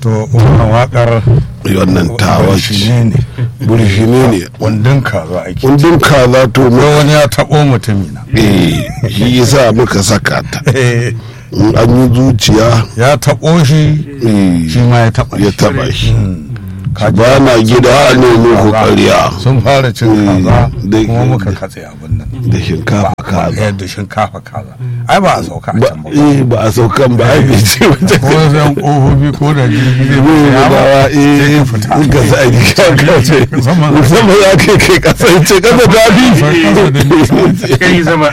to wannan wakar wannan tawa shi ce ne burshine ne wandon kaza ake kundin kaza to ko mu wani ya taɓo mutumina eh shi yasa muka saka ta Eh, in an yi zuciya ya taɓo shi eh, shi ma ya taɓa ya shi taba shi Ka ji ba na gida a nemi ku ƙarya sun fara cin Mm, kaza da- kuma muka katse abin nan da shinkafa ba kaza yadda shinkafa kaza ai ba a sauka a ba can ba eh ba a saukan ba ai bai ce wajen ko zan ƙofofi ko da jirgi zai ne fita da yawa wa eh ka fita. in ka sa ni ka ka ce Musamman- musamman ya kai kai kasance kasa ta bi Kasa da nisa. kai zama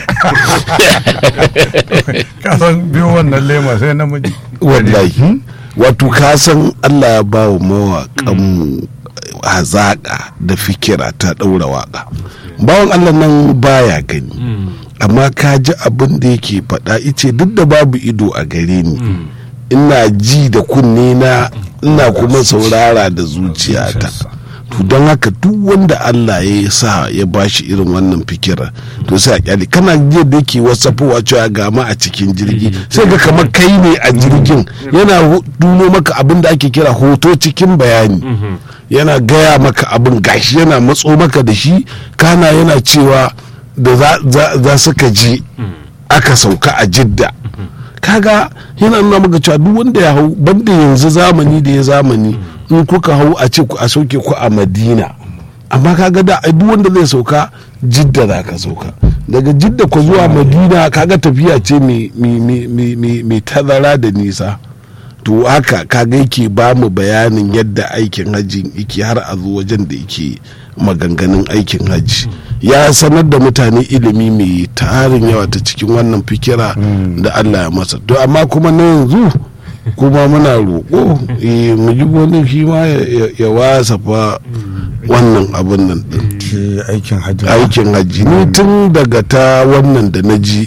kasan biyo wannan lema sai namiji wallahi wato ka san Allah ya ba wa mawaƙan hazaƙa da fikira ta ɗaura waƙa bawan Allah nan baya gani amma ka ji abin da yake faɗa ice duk da babu ido a gare ni ina ji da kunne na ina kuma saurara da zuciyata to don haka duk wanda Allah ya sa ya bashi irin wannan fikira to sai a kyale kana jiya da yake wasafowa cewa ga ma a cikin jirgi sai ga kamar kai ne a jirgin yana hu- duno maka abin da ake kira hoto cikin bayani yana gaya maka abin gashi yana matso maka da shi kana yana cewa da za- za za suka je aka sauka a jidda kaga yana nuna maka cewa duk wanda ya hau banda yanzu zamani da ya zamani in kuka hau a ce ku a sauke ku a madina amma kaga da ai duk wanda zai sauka jidda za ka sauka daga jidda ku zuwa madina kaga tafiya ce mai- mai- mai mai- mai- mai tazara da nisa to haka kaga yake ba mu bayanin yadda aikin hajji yake har a zo wajen da yake maganganun aikin hajji ya sanar da mutane ilimi mai tarin yawa ta cikin wannan fikira da allah ya masa to amma kuma na yanzu kuma muna roƙo eh, mu ji wani shi ma ya- ya- ya wasa fa wannan abin nan din shi aikin hajji aikin hajji ni tun daga ta wannan da na ji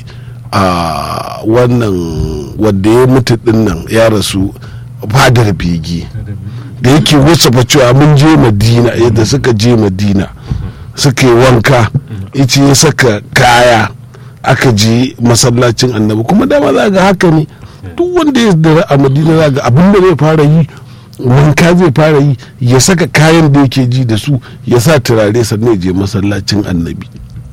a wannan wadda ya mutu din nan ya rasu fadar begi da yake wasu fa cewa mun je madina yadda suka je madina suka yi wanka ice ya saka kaya aka je masallacin annabi kuma dama za ga haka ne duk wanda ya dara a madina za ga abin da zai fara yi wanka zai fara yi ya saka kayan da yake ji da su ya sa turare sannan ya je masallacin annabi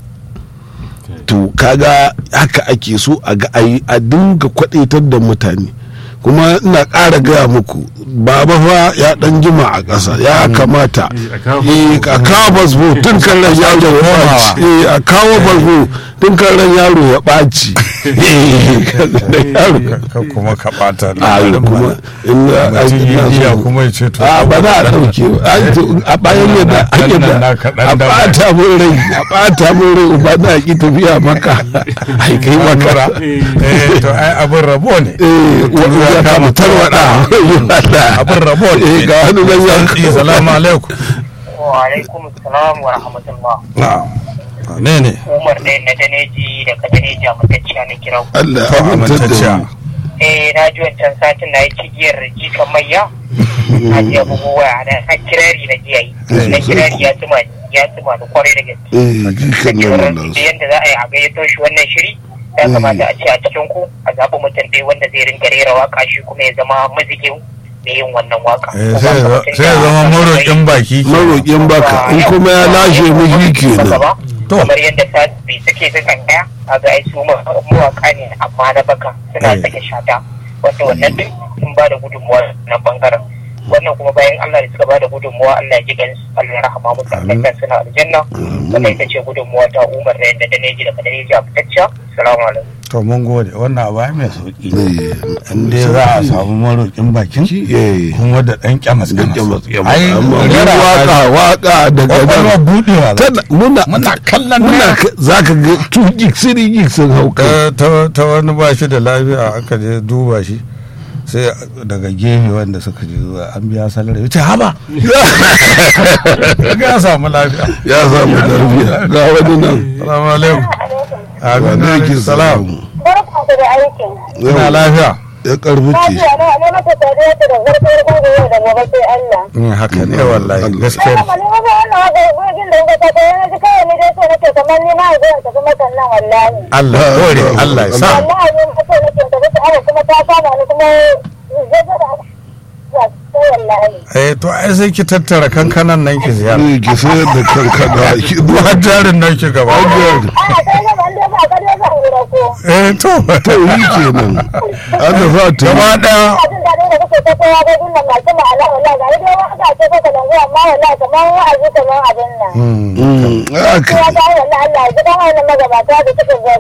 to kaga haka ake so a ga ayi a dinga kwadaitar da mutane kuma ina ƙara gaya muku baba fa ya dan jima a ƙasa ya kamata a kawo eh, a kawo basbo tun kan ran yaro ya ɓaci Eh, a kawo basbo tun kan ran yaro ya ɓaci Eh, yaro- ka kuma ka ɓata a kuma in na- mutum ina yi so- iya kuma ya ce to a ba za a ɗauke ba. Ai, to, a bayan yadda Dan ake nan da naka dan a daba. ɓata mun rai a ɓata mun rai ba na ki tafiya maka ai kai maka eh to ai abin rabo ne eh wani ya kama tarwaɗa abin rabo ne eh ga wani nan ya Eh, salamu alaikum wa alaikum salam wa rahmatullah na'am ne ne umar ne na daneji da ka daneji a matacciya na kira ku. Allah to ya amintar da amintacciya mu eh na ji wancan satin na yi cigiyar jikan mayya na ji abubuwa waya na har kirari na jiya yi na kirari ya tuma ya tuma da kwarai da gaske eh jikan nan da wannan yadda za a yi a gayyato shi wannan shiri ya kamata a ce a cikin ku a zaɓi mutum ɗaya wanda zai ringa rera waka shi kuma ya zama mazigin mai yin wannan waka Eh, Ko sai ba ya- mutum sai ya da- zama maroƙin baki maroƙin baka in kuma ya lashe mu shi kenan To. kamar yadda tasiri suke sukan ɗaya a ga ai su ma- mawaƙa ne amma na baka suna Eh. sake shata wanda wannan duk sun ba da gudunmuwa na bangaren wannan kuma bayan Allah da suka ba da gudunmuwa Allah ya ji gansu Allah ya rahama musu Allah ya suna aljanna wannan ita ce gudunmuwa ta Umar da yadda Daneji da Kadeji a fitacciya salamu alaikum to mun gode wannan abu ai mai sauki eh in dai za a samu maroƙin bakin eh kuma da ɗan kyamas gaggama ai amma rera waka waka daga kwakwalwa nan buɗewa za tana muna muna kallon muna naira. ka- zaka ga two gig three gig sun hau kai ta ta wani ba shi da lafiya aka je duba shi sai daga gefe wanda suka je zuwa an biya salar ya ce haba ga ya samu lafiya ya samu lafiya ga wani nan salamu alaikum wa amin alaikum alaikum salam Barka ku da aikin. ina lafiya ya karfi ce Lafiya na ne mata tare da zarfar gobe yau da gobe sai Allah. Mm, haka ne wallahi Allah. gaskiya Sai mali wani wannan haka gudun da kuka ta yana ji kawai ni dai so nake kamar ni ma zan tafi makan nan wallahi. Allah kore Allah ya sa Wallahi ni ma so nake tafi ta aka kuma ta kama ni kuma zai da wallahi. eh to ai sai ki tattara kankanan nan ki ziyara ne ki sayar da kankana ki ba jarin nan ki gaba A kai ga ban da ba ka da zan gura ko. eh to to yi kenan an da za ta gaba yi daya Ina jin daɗin da kake ta kowa ga gunnan masu ma'ana wallahi ga dai waka ce ko kalangu amma wallahi kamar wa'azi kamar abin nan. Mm, aka Kowa ta yi wallahi Allah ya ji kan wannan magabata da suka